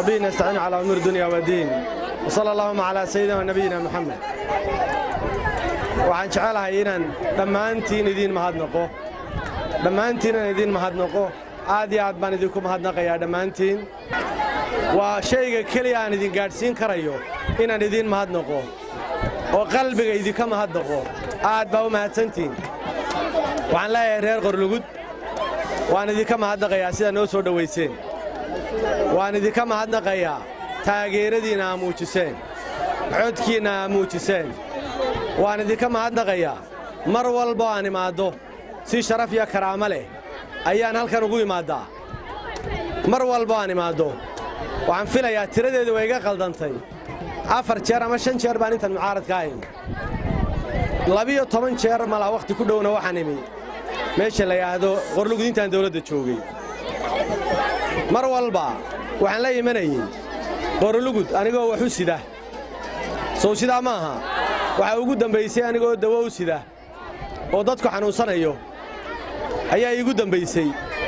وبه نستعين على أمور الدنيا والدين وصلى اللهم على سيدنا ونبينا محمد waxaan jecelahay inaan dhammaantiin idiin mahadnaqo dhammaantiin inaan idiin mahadnaqo aad iyo aad baan idinku mahadnaqayaa dhammaantiin waa shayga keliya aan idin gaadhsiin karayo inaan idiin mahadnaqo oo qalbiga idinka mahadnaqo aad baa u mahadsantiin waxaan leeyahay reer qorlugud waan idinka mahadnaqayaa sidaa noo soo dhowayseen waan idinka mahadnaqayaa taageeradiinna aa muujiseen codkiinna aa muujiseen waan idinka mahadnaqayaa mar walbo aan imaaddo si sharaf iyo karaamo leh ayaan halkan ugu imaaddaa mar walbo aan imaaddo waxaan filayaa tiradeedu way iga qaldantay afar jeer ama shan jeer baan intan mucaaradka ahayn labiyo toban jeer malaa wakhti ku dhowna waxaan imi meesha la yidhaahdo qorlugud intaan dawladda joogay mar walba waxaan la imanayey qorlugud anigoo wax u sida sow sidaa ma aha waxaa ugu dambaysay anigoo dawo u sida oo dadku xanuunsanayo ayaa iigu dambaysay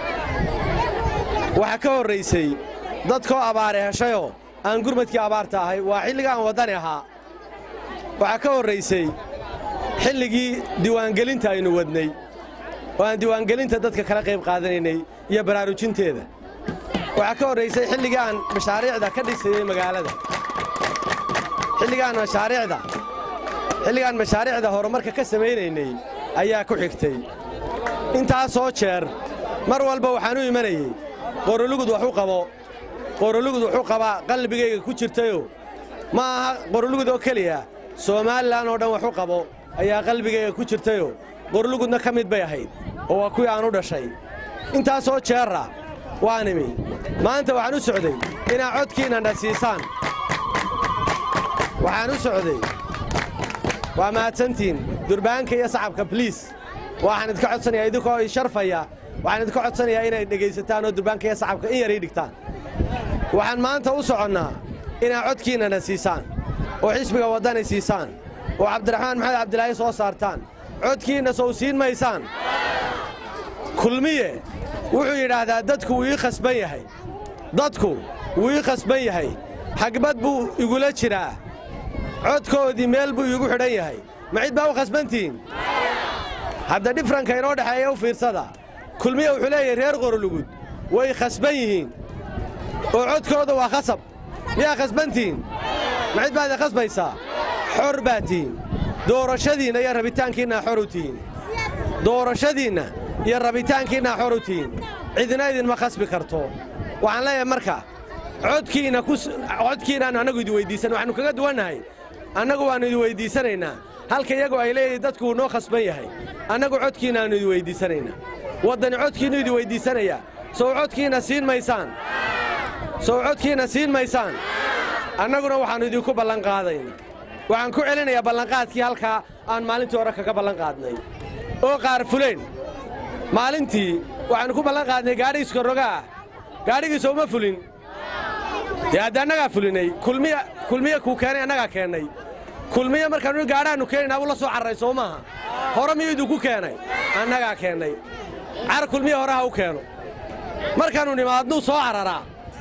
waxaa ka horraysay dadkoo abaare heshayoo aan gurmadkii abaarta ahay waa xilliga aan waddani ahaa waxaa ka horraysay xilligii diiwaangelinta aynu wadnay oo aan diiwaangelinta dadka kala qayb qaadanaynay iyo baraarujinteeda waxaa ka horraysay xilligii aan mashaariicda ka dhisayey magaalada xilligaan mashaariicda xilligaan mashaariicda horumarka ka samaynaynay ayaa ku xigtay intaasoo jeer mar walba waxaan u imanayey qorolugud wax u qabo qorolugud wuxuu qabaa qalbigayga ku jirtayoo ma aha qorolugud oo keliya somaalilan oo dhan wax u qabo ayaa qalbigayga ku jirtayoo qorolugudna ka mid bay ahayd oo waa kuwii aan u dhashay intaasoo jeerra waan imi maanta waxaan u socday inaad codkiinnana siisaan waxaan u socday waa mahadsantiin durbaanka iyo sacabka bliis waxaan idinka codsanayaa idinkoo i sharfaya waxaan idinka codsanayaa inay dhegaysataan oo durbaanka iyo sacabka in yar ii dhigtaan waxaan maanta u soconnaa inaad codkiinnana siisaan oo xisbiga waddani siisaan oo cabdiraxmaan maxamed cabdilaahi soo saartaan codkiinna sow siin maysaan kulmiye wuxuu yidhaahdaa dadku wuu ii khasban yahay dadku wuu ii khasban yahay xagbad buu igula jiraa codkoodii meel buu iigu xidhan yahay ma cid baa u khasbantihiin hadda dhifranka inoo dhexeeya u fiirsada kulmiye wuxuu leeyahay reer qorolugud way khasban yihiin oo codkooda waa khasab miyaa khasbantihiin ma cid baad i khasbaysaa xor baa tihiin doorashadiinna iyo rabitaankiinna xor u tihiin doorashadiinna iyo rabitaankiinna xor u tihiin cidina idinma khasbi karto waxaan leeyahay marka codkiinna codkiinnaannu annagu idin weyddiisan waxaannu kaga duwannahay annagu waannu idin weyddiisanaynaa halka iyagu ay leeyihin dadku wuu noo khasban yahay annagu codkiinnaannu idin weyddiisanaynaa waddani codkiinnu idin weyddiisanayaa sow codkiinna siin maysaan sow codkiinna siin maysaan annaguna waxaannu idinku ballanqaadaynaa waxaan ku celinayaa ballanqaadkii halkaa aan maalintii hore kaga ballanqaadnay oo qaar fulayn maalintii waxaannu ku ballanqaadnay gaadhi iskorroga ah gaadhigiisa uma fulin dee hadda annagaa fulinay kulmiye kuu keenay annagaa keennay kulmiye markaannu gaadhaannu keenaynaa wuu la soo carray soo maaha hore miyuu idinku keenay annagaa keennay car kulmiye hore ha u keeno markaannu nimaadnuu soo cararaa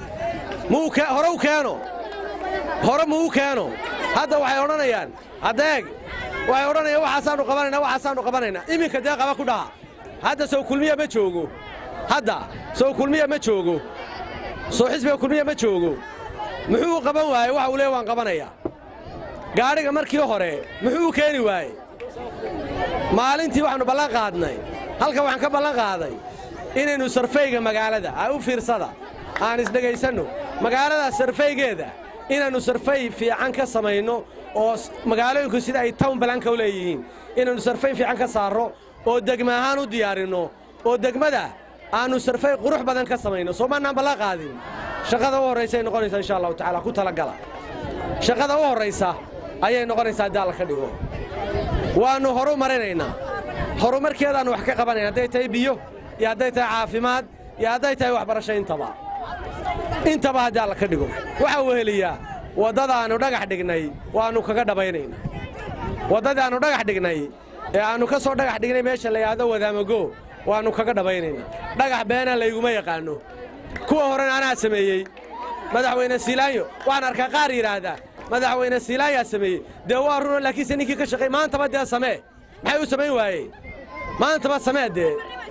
hore u keeno hore muu u keeno hadda waxay odhanayaan hadda eeg waxay odhanayaan waxaasaannu qabanaynaa waxaasaannu qabanaynaa iminka dee qaba ku dhaha hadda sow kulmiya ma joogo hadda sow kulmiya ma joogo sow xisbiga kulmiya ma joogo muxuu u qaban waayey waxa uu leey waan qabanayaa gaadhiga markii hore muxuu u keeni waayey maalintii waxaannu ballan qaadnay halkan waxaan ka ballan qaaday inaynu sarfayga magaalada a u fiirsada aan isdhegaysanno magaalada sarfaygeeda inaannu sarfay fiican ka samayno oo magaalooyinku sida ay town balanka u leeyihiin inaannu sarfay fiican ka saarro oo degma ahaan u diyaarinno oo degmada aannu sarfay qurux badan ka samayno soo maannaan ballan qaadin shaqada u horraysa ay noqonaysaa insha allahu tacaala ku talagala shaqada u horraysa ayay noqonaysaa haddii alla ka dhigo waannu horu marinaynaa horumarkeedaannu wax ka qabanayna hadday tahay biyo iyo hadday tahay caafimaad iyo hadday tahay waxbarasho intaba intaba haddii alla ka dhigo waxaa weheliyaa waddadaannu dhagax dhignay waannu kaga dhabaynaynaa waddadaannu dhagax dhignay ee aannu ka soo dhagax dhignay meesha la yidhaahdo wadaamago waannu kaga dhabaynaynaa dhagax beena layguma yaqaanno kuwa horena anaa sameeyey madaxweyne siilaanyo waxaan arkaa qaar yidhaahdaa madaxweyne siilaanyaa sameeyey dee waa runo laakiinse ninkii ka shaqay maantaba dee samee maxay u samayn waayeen maantaba samee dee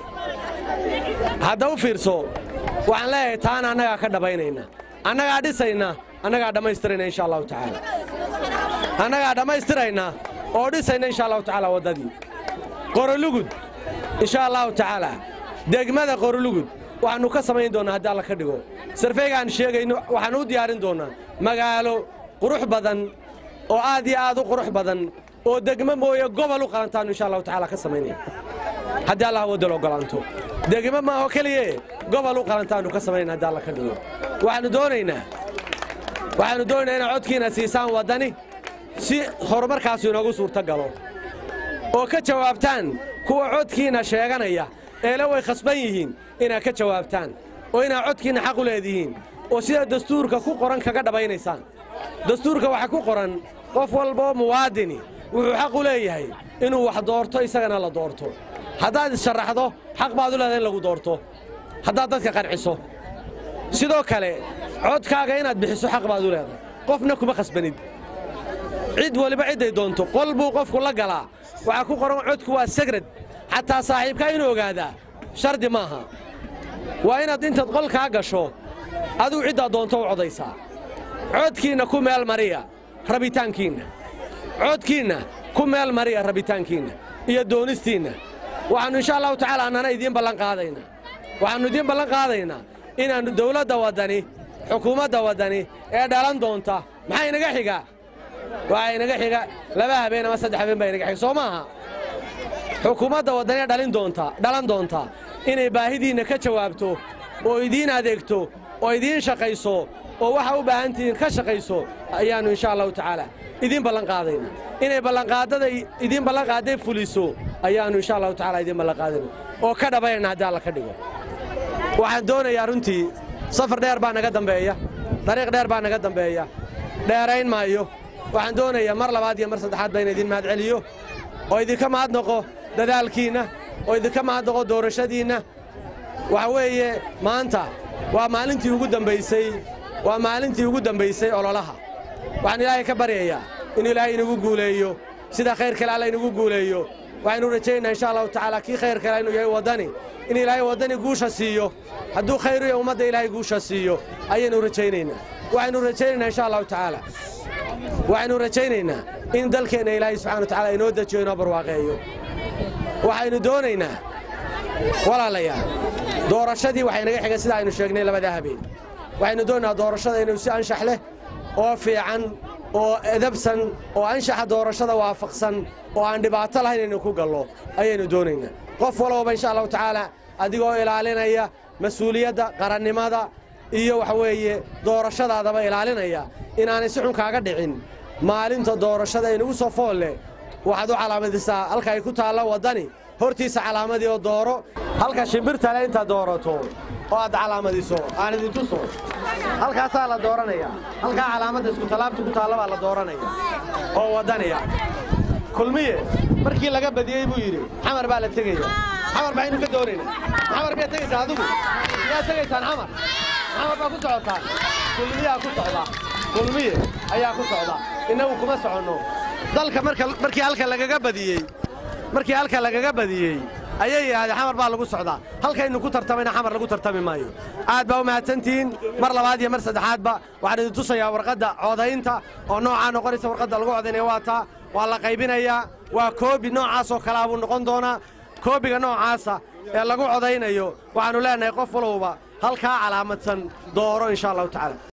hadda u fiirso waxaan leeyahay taana annagaa ka dhabaynayna annagaa dhisayna annagaa dhammaystirayna insha allahu tacaala annagaa dhammaystirayna oo dhisayna insha allahu tacaala waddadii qorolugud insha allahu tacaala degmada qorolugud waxaannu ka samayn doonnaa haddii alla ka dhigo sarfeygaan sheegayno waxaannu u diyaarin doonnaa magaalo qurux badan oo aad iyo aad u qurux badan oo degmo mooye gobol u qalantaannu insha allahu tacaala ka samaynaya haddii allah waddal oggolaanto degmo maaho keliye gobol u qalantaannu ka samaynayna haddii alla ka dhigo waxaannu doonaynaa waxaannu doonaynaa inaad codkiina siisaan waddani si horumarkaasu inoogu suurto galo oo ka jawaabtaan kuwa codkiinna sheeganaya eele way khasban yihiin inaad ka jawaabtaan oo inaad codkiinna xaq u leedihiin oo sida dastuurka ku qoran kaga dhabaynaysaan dastuurka waxaa ku qoran qof walboo muwaadini wuxuu xaq u leeyahay inuu wax doorto isagana la doorto haddaad issharaxdo xaq baad u leedahay in lagu doorto haddaad dadka qanciso sidoo kale codkaaga inaad bixiso xaq baad u leedahay qofna kuma khasbanid cid waliba cidday doonto qol buu qofku la galaa waxaa ku qoran codku waa segrad xataa saaxiibkaa inuu ogaadaa shardi maaha waa inaad intaad qolkaa gasho aduu ciddaa doonto u codaysaa codkiinna ku meel mariya rabitaankiinna codkiinna ku meel mariya rabitaankiinna iyo doonistiinna waxaannu insha allahu tacaala annana idiin ballan qaadaynaa waxaannu idiin ballan qaadaynaa inaannu dawladda waddani xukuumadda waddani ee dhalan doonta maxaa inaga xiga waxaa inaga xiga laba habeen ama saddex habeen baa inaga xiga soo maaha xukuumadda waddani dhalin doonta dhalan doonta inay baahidiinna ka jawaabto oo idiin adeegto oo idiin shaqayso oo waxa u baahantihiin ka shaqayso ayaannu insha allahu tacaala idiin ballan qaadayna inay ballanqaadada idiin ballanqaadday fuliso ayaannu insha allahu tacaala idiin ballanqaadayna oo ka dhabayna haddii alla ka dhigo waxaan doonayaa runtii safar dheer baa naga dambeeya dariiq dheer baa naga dambeeya dheerayn maayo waxaan doonayaa mar labaad iyo mar saddexaad ba ina idin mahad celiyo oo idinka mahadnaqo dadaalkiinna oo idinka mahadnaqo doorashadiinna waxa weeye maanta waa maalintii ugu dambaysay waa maalintii ugu dambaysay ololaha waxaan ilaahay ka baryayaa inuu ilaahay inagu guuleeyo sida khayr kale alla inagu guuleeyo waxaynu rajaynaynaa insha allahu tacaala kii khayr kale inuu yahay waddani in ilaahay waddani guusha siiyo hadduu khayr iyo ummadda ilaahay guusha siiyo ayaynu rajaynaynaa waxaynu rajaynaynaa insha allahu tacaala waxaynu rajaynaynaa in dalkeenna ilaahay subxana wa tacala inoo dejiyo inoo barwaaqeeyo waxaynu doonaynaa walaalayaal doorashadii waxay naga xigay sida aynu sheegnay labadaa habeen waxaynu doonaynaa doorashada inuu si anshax leh oo fiican oo edabsan oo anshaxa doorashada waafaqsan oo aan dhibaato lahayn inaynu ku gallo ayaynu doonaynaa qof walbaba insha allahu tacaala adigoo ilaalinaya mas-uuliyadda qarannimada iyo waxa weeye doorashadaadaba ilaalinaya inaanay si xun kaaga dhicin maalinta doorashada inugu soo fool leh waxaad u calaamadisaa halka ay ku taallo waddani hortiisa calaamadii oo dooro halka shimbirtale intaad doorato oo aad calaamadiso aan idin tuso halkaasaa la dooranaya halkaa calaamadda iskutallaabta ku taalla baa la dooranaya oo waddaniya kulmiye markii laga badiyey buu yidhi xamar baa la tegaya xamar maxaynu ka doonaynaa xamar miyaad tegaysaa adigu miyaad tegaysaan xamar xamar baa ku socotaan kulmiyaa ku socda kulmiye ayaa ku socda innagu kuma soconno dalka markii halka lagaga badiyey markii halka lagaga badiyey ayay yidhahdeen xamar baa lagu socdaa halkaynu ku tartamayna xamar lagu tartami maayo aad baa u mahadsantihiin mar labaad iyo mar saddexaadba waxaan idin tusayaa warqadda codaynta oo noocaa noqonaysa warqadda lagu codaynaya waa taa waa la qaybinayaa waa koobi noocaasoo kalea buu noqon doonaa koobiga noocaasa ee lagu codaynayo waxaannu leenahay qof walowba halkaa calaamadsan dooro insha allahu tacaala